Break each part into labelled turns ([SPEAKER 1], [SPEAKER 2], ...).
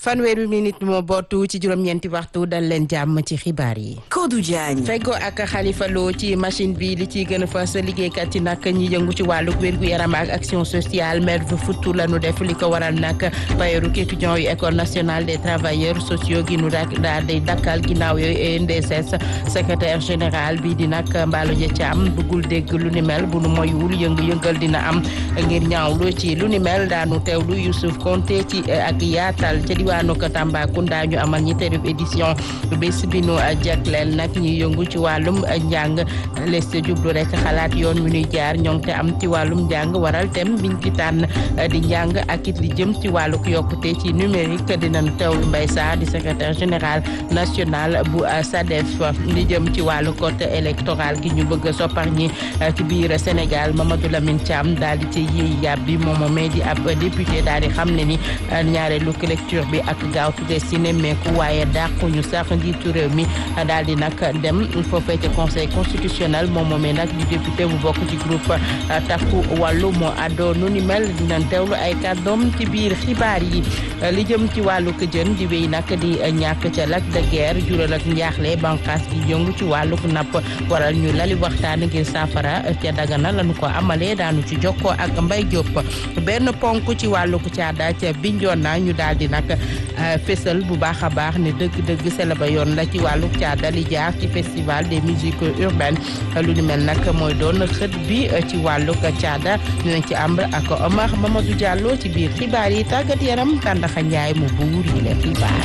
[SPEAKER 1] fanweeri minute moo bootu ci juróom-ñeenti waxtu dal leen jàmm ci xibaar yi.
[SPEAKER 2] Kodou Diagne.
[SPEAKER 1] feggo ak Khalifa Lo ci machine bi li ciy gën a fas liggéeykat yi nag ñi yëngu ci wàllu wér-gu-yaram ak action sociale maire bu futtu la nu def li ko waral nag payeeru étudiants yu école nationale des travailleurs sociaux gi nu daal di dakkal ginnaaw yooyu NDSS secrétaire général bi di nag Mballo Dia Thiam bëggul dégg lu ni mel bu nu moywul yëngu-yëngal dina am ngir ñaawlu ci lu ni mel daanu teewlu Youssouf Konté ci ak yaatal ca diwaanu Tambacounda ñu amal ñetteelu édition bés bi nu jagleel nag ñi yëngu ci wàllum njàng les jublu rek xalaat yoon wi ñuy jaar ñoo te am ci wàllum njàng waral tem biñ ci tànn di njàng ak it li jëm ci wàlluk yokkute ci numérique dinañu teewlu Mbaye Sarr di secrétaire général national bu SADEF li jëm ci wàllu code électoral gi ñu bëgg a soppar ñi ci biir Sénégal Mamadou Lamine Thiam daal di ci yéey yàb bi moom moomee di ab député daal di xam ne ni ñaareelu lecture bi ak gaawtu des ci nemmeeku waaye dàquñu sax njiitu réew mi daal di nag dem foofee ci conseil constitutionnel moom moomee nag di député bu bokk ci groupe takku wàllu moo àddoo nu ni mel dinañ teewlu ay kàddoom ci biir xibaar yi li jëm ci wàllu jën di wéy nag di ñàkk ca lac de guerre jural ak njaaxle banqaas gi yëngu ci wàllu napp waral ñu lali waxtaan ngir saafara ca Dagana lañu ko amalee daanu ci jokkoo ak Mbay Diop benn ponk ci wàllu caada ca Bignona ñu daal di nag fésal bu baax a baax ne dëgg-dëgg sela ba yoon la ci wàllu caada li jaar ci festival des musiques urbaines lu ni mel nag mooy doon xët bi ci wàllu caada dinañ ci àmb ak Omar Mamadou Diallo ci biir xibaar yi tàggat yaram Tàndaxa Njaay mu buur yi leen xibaar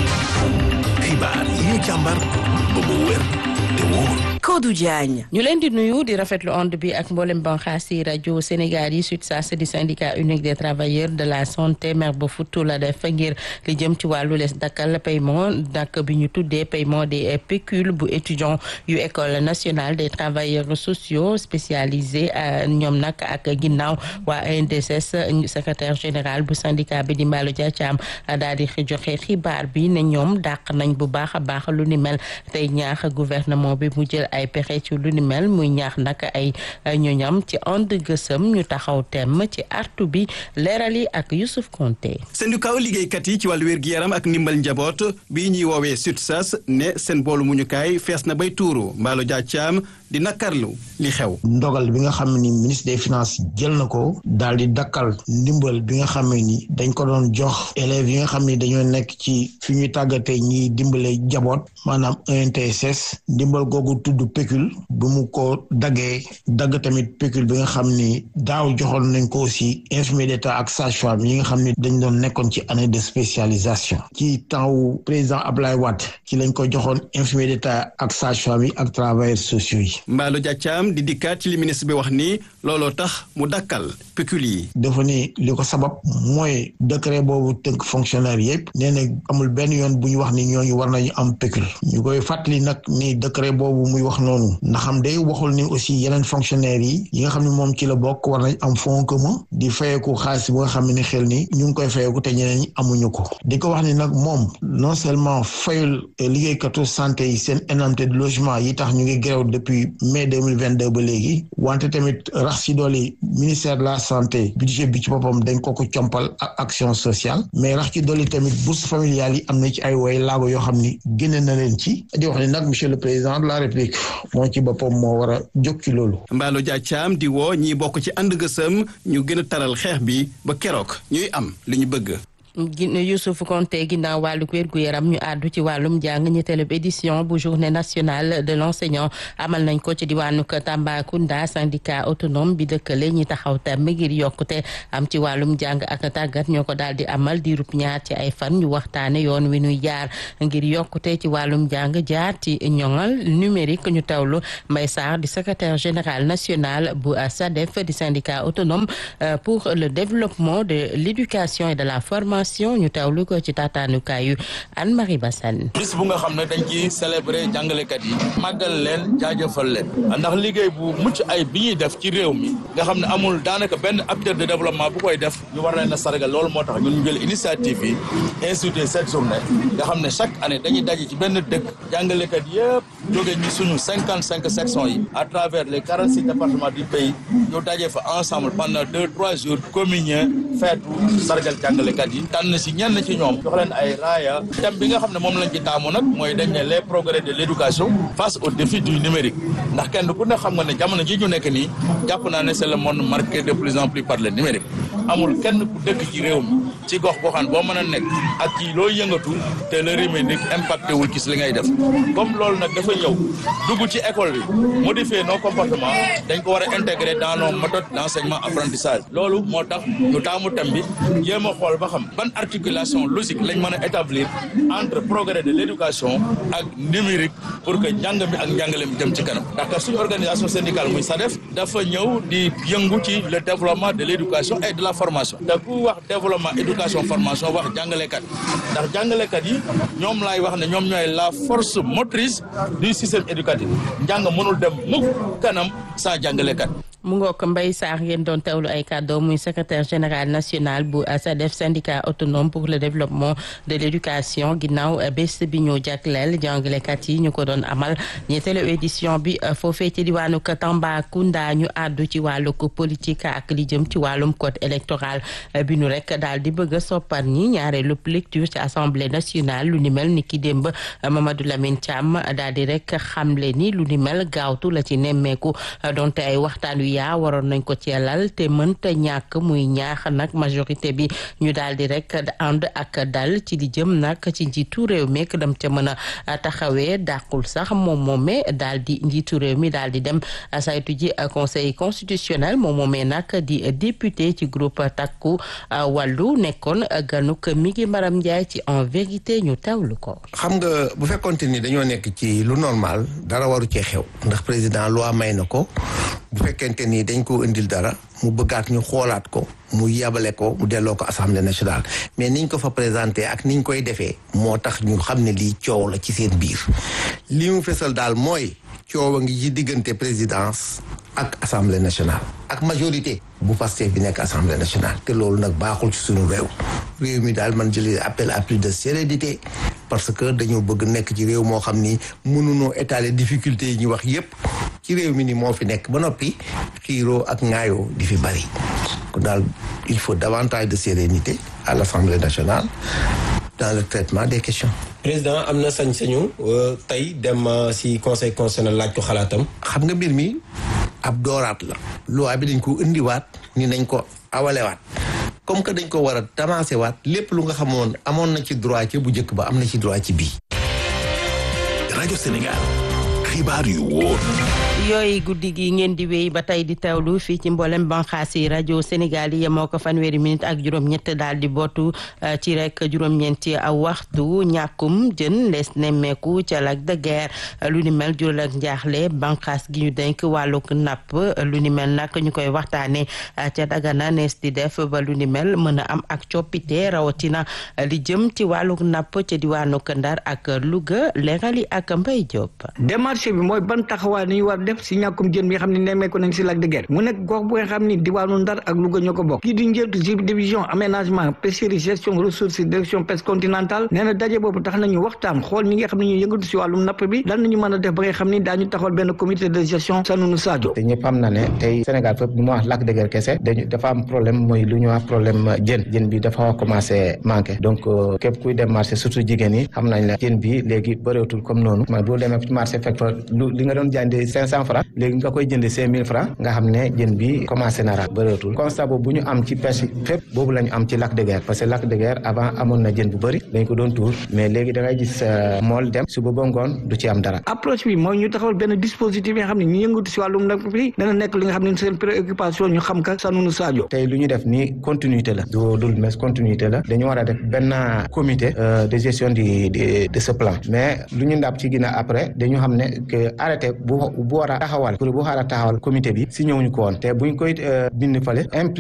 [SPEAKER 3] xibaar yi ñu càmbar ba mu wér te wóor
[SPEAKER 2] Kodou Diagne.
[SPEAKER 1] ñu leen di nuyu di rafetlu onde bi ak mboolem banxaas yi rajo Sénégal yi SUTSAS di syndicat unique des travailleurs de la santé maire ba futtu la def ngir li jëm ci wàllu les dakkal paiement dak bi ñu tuddee paiement des pécules bu étudiant yu école nationale des travailleurs sociaux spécialisés ñoom nag ak ginnaaw waa NDSS secrétaire général bu syndicat bi di Mballo Dia Thiam daal di joxe xibaar bi ne ñoom dàq nañ bu baax a baax lu ni mel tey ñaax gouvernement bi mu jël ay pexe ci lu ni mel muy ñaax nag ay ñoñam ci ànd gësëm ñu taxaw temm ci artu bi leeral yi ak Youssouf Konté
[SPEAKER 4] syndicat liggéeykat yi ci wàllu wér-gi-yaram ak ndimbal njaboot bii ñuy woowee SUTSAS ne seen boolu muñukaay fees na bay tuuru Mballo Dia Thiam di nakarlu li xew
[SPEAKER 5] ndogal bi nga xam ni ministre des finances jël na ko daal di dakkal ndimbal bi nga xam ni dañ ko doon jox élèves yi nga xam ni dañoo nekk ci fi ñuy tàggatee ñiy dimbale jaboot maanaam ENTSS ndimbal googu tudd pécule bu mu ko daggee dagg tamit pécule bi nga xam ni daaw joxoon nañ ko aussi infirmier d'état ak sage-femme yi nga xam ni dañ doon nekkoon ci année de spécialisation ci temps wu président Ablaye Wade ci lañ ko joxoon infirmier d'état ak sage-femme yi ak travailleurs sociaux yi
[SPEAKER 4] Mballo Dia Thiam di dikkaat ci li ministre bi wax ni looloo tax mu dakkal pécule yi
[SPEAKER 5] dafa ni li ko sabab mooy décret boobu tënk fonctionnaire yëpp nee na amul benn yoon bu ñu wax ni ñooñu war nañu am pécule ñu koy fàttali nag ni décret boobu muy wax noonu ndax xam day waxul ni aussi yeneen fonctionnaires yi yi nga xam ne moom ci la bokk war nañ am fonds commun di fayeeku xaalis bu nga xam ne xel ni ñu ngi koy fayeeku te ñeneen ñi amuñu ko di ko wax ni nag moom non seulement fayul liggéeykatu santé yi seen indemnité de logement yi tax ñu ngi grève depuis mai 2022 ba léegi wante tamit rax ci dooli ministère de la santé budget bi ci boppam dañ ko ko compal ak action sociale mais rax ci dooli tamit bourse familiale yi am na ci ay woy laago yoo xam ni génne na leen ci di wax ni nag monsieur le président de la république moo ci boppam moo war a jóg ci loolu
[SPEAKER 4] Mballo Dia Thiam di woo ñiy bokk ci ànd gësëm ñu gën a taral xeex bi ba keroog ñuy am li ñu bëgg
[SPEAKER 1] Youssouf Konté ginnaaw wàllu wér-gu-yaram ñu àddu ci wàllum jàng ñetteelu édition bu journée nationale de l'enseignant amal nañ ko ci diwaanu Tambacounda syndicat autonome bi dëkkale ñi taxaw tam ngir yokkute am ci wàllum jàng ak tàggat ñoo ko daal di amal diirub ñaar ci ay fan ñu waxtaane yoon wi ñuy jaar ngir yokkute ci wàllum jàng jaar ci ñoŋal numérique ñu tawlu Mbaye Sarr di secrétaire général national bu SADEF di syndicat autonome pour le développement de l'éducation et de la formation ñu tawlu ko ci taataanukaayu Anne Marie Bassane
[SPEAKER 6] bis bu nga xam ne dañ ci célébrer jàngalekat yi màggal leen jaajëfal leen ndax liggéey bu mucc ay bi ñuy def ci réew mi nga xam ne amul daanaka benn acteur de développement bu koy def ñu war leen a sargal loolu moo tax ñun ñu jël initiative yi institué cette journée nga xam ne chaque année dañuy daje ci benn dëkk jàngalekat yëpp jóge ci suñu cinquante cinq sections yi à travers les quarante six départements du pays ñu dajee fa ensemble pendant deux trois jours communier feetu sargal jàngalekat yi tànn si ñenn ci ñoom jox leen ay raaya thème bi nga xam ne moom lañ ci taamu nag mooy dañ ne les progrès de l'éducation face au défi du numérique ndax kenn ku ne xam nga ne jamono ji ñu nekk nii jàpp naa ne c'est le monde marqué de plus en plus par le numérique amul kenn ku dëkk ci réew mi ci gox goxaan boo mën a nekk ak ci loo yëngatu te le numérique impacté wul ci li ngay def comme loolu nag dafa ñëw dugg ci école bi modifier nos comportements dañ ko war a intégrer dans nos méthodes d'enseignement apprentissage loolu moo tax ñu taamu thème bi jéem a xool ba xam ban articulation logique lañ mën a établir entre progrès de l'éducation ak numérique pour que njàng mi ak njàngale mi jëm ci kanam ndax kat suñu organisation syndicale muy SADEF dafa ñëw di yëngu ci le développement de l'éducation et de la formation te ku wax développement éducation formation wax jàngalekat ndax jàngalekat yi ñoom laay wax ne ñoom ñooy la force motrice du système éducatif njàng mënul dem mukk kanam sans jàngalekat
[SPEAKER 1] mu ngoog Mbaye Sarr ngeen doon teewlu ay kàddoo muy secrétaire général national bu SADEF syndicat autonome pour le développement de l'éducation ginnaaw bés bi ñu jagleel jàngalekat yi ñu ko doon amal ñetteelu édition bi foofee ci diwaanu Tambacounda ñu àddu ci wàllu politique ak li jëm ci wàllum code électoral bi ñu rek daal di bëgg a soppar ñi ñaareelu lecture ci assemblée nationale lu ni mel ni ki démb Mamadou Lamine Thiam daal di rek xamle ni lu ni mel gaawtu la ci nemmeeku donte ay waxtaan wi yaa waroon nañ ko ceelal te mënta ñàkk muy ñaax nag majorité bi ñu daal di rek ànd ak dal ci li jëm nag ci njiitu réew mi ak dem ca mën a taxawee dàqul sax moom moomee daal di njiitu réew mi daal di dem saytu ji conseil constitutionnel moom moomee nag di député ci groupe takku wàllu nekkoon ganuk mi ngi Maram Ndiaye ci en vérité ñu tawlu ko.
[SPEAKER 2] xam nga bu fekkonte ni dañoo nekk ci lu normal dara waru cee xew ndax président loi may na ko bu fekkente ni dañ ko indil dara mu bëggaat ñu xoolaat ko mu yabale ko mu delloo ko assemblée nationale mais niñ ko fa présenté ak niñ koy defee moo tax ñu xam ne lii coow la ci seen biir li mu fesal daal mooy coow a ngi ci diggante présidence ak assemblée nationale ak majorité bu Pastef bi nekk assemblée nationale te loolu nag baaxul ci suñu réew réew mi daal man jëlee appel à plus de sérénité parce que dañoo bëgg nekk ci réew moo xam ni mënunoo étaler difficulté yi ñu wax yépp ci réew mi ni moo fi nekk ba noppi xiiroo ak ŋaayoo di fi bari kon daal il faut davantage de sérénité à l'assemblée nationale dans le traitement des questions
[SPEAKER 7] président am na sañ-sañu tey dem ci conseil constitutionnel laaj ko xalaatam
[SPEAKER 2] xam nga mbir mi ab dooraat la loi bi dañ ko indiwaat ni nañ ko awalewaat comme que dañ ko war a tamaase waat lépp lu nga xamoon amoon na ci droit ci bu njëkk ba am na ci droit ci bii
[SPEAKER 3] rajo Sénégal xibaar yu wóor
[SPEAKER 1] yooyu guddi gi ngeen di wéy ba tey di teewlu fii ci mboolem banxaas yi rajo Sénégal yi yemoo ko fanweeri minute ak juróom-ñett daal di bootu ci rek juróom-ñeenti aw waxtu ñàkkum jën lees nemmeeku ca lac de Guiers lu ni mel jural ak njaaxle banxaas gi ñu denk wàllug napp lu ni mel nag ñu koy waxtaane ca Dagana nees di def ba lu ni mel mën a am ak coppite rawatina li jëm ci wàllug napp ca diwaanu Ndar ak Louga leerali ak Mbaye Diop.
[SPEAKER 8] démarche bi mooy ban taxawaay ni ñu war def si ñàkkum jën bi nga xam ne nemmeeku nañ si lac de Guiers mu nekk gox bu nga xam ni diwaanu Ndar ak Louga ñoo ko bokk kii di njëltu ci division aménagement pêcherie gestion ressources direction pêche continentale nee na daje boobu tax nañu waxtaan xool ñi nga xam ne ñu yëngatu si wàllum napp bi lan nañu mën a def ba nga xam ni daañu taxawal benn comité de gestion Sanouna Sadio
[SPEAKER 9] te ñëpp xam na ne tey Sénégal fépp ñu ma wax lac de Guiers kese dañu dafa am problème mooy lu ñu wax problème jën jën bi dafa a commencé manqué donc képp kuy dem marché surtout jigéen yi xam nañ la jën bi léegi bëreetul comme noonu mais boo demee marché fekk fa lu li nga doon jàndee cinq cent francs léegi nga koy jënde cinq mille francs nga xam ne jën bi commencé na ra bëreetul constat boobu bu ñu am ci pêche fépp boobu la ñu am ci lac de Guiers parce que lac de Guiers avant amoon na jën bu bëri dañ ko doon tuur mais léegi da ngay gis mool dem suba ba ngoon du ci am dara
[SPEAKER 8] approche bi mooy ñu taxawal benn dispositif yi nga xam ne ñu yëngatu si wàllum napp bi dana nekk li nga xam ne seen préoccupation ñu xam ka Sanouna Sadio
[SPEAKER 9] tey lu ñu def nii continuité la du dul mais continuité la dañu war a def benn comité de gestion du de ce plan mais lu ñu ndàpp ci ginnaaw après dañu xam ne que arrêté bu bu war a taxawal pour bu war a taxawal comité bi si ñëwuñu ko woon te buñ koy bind fale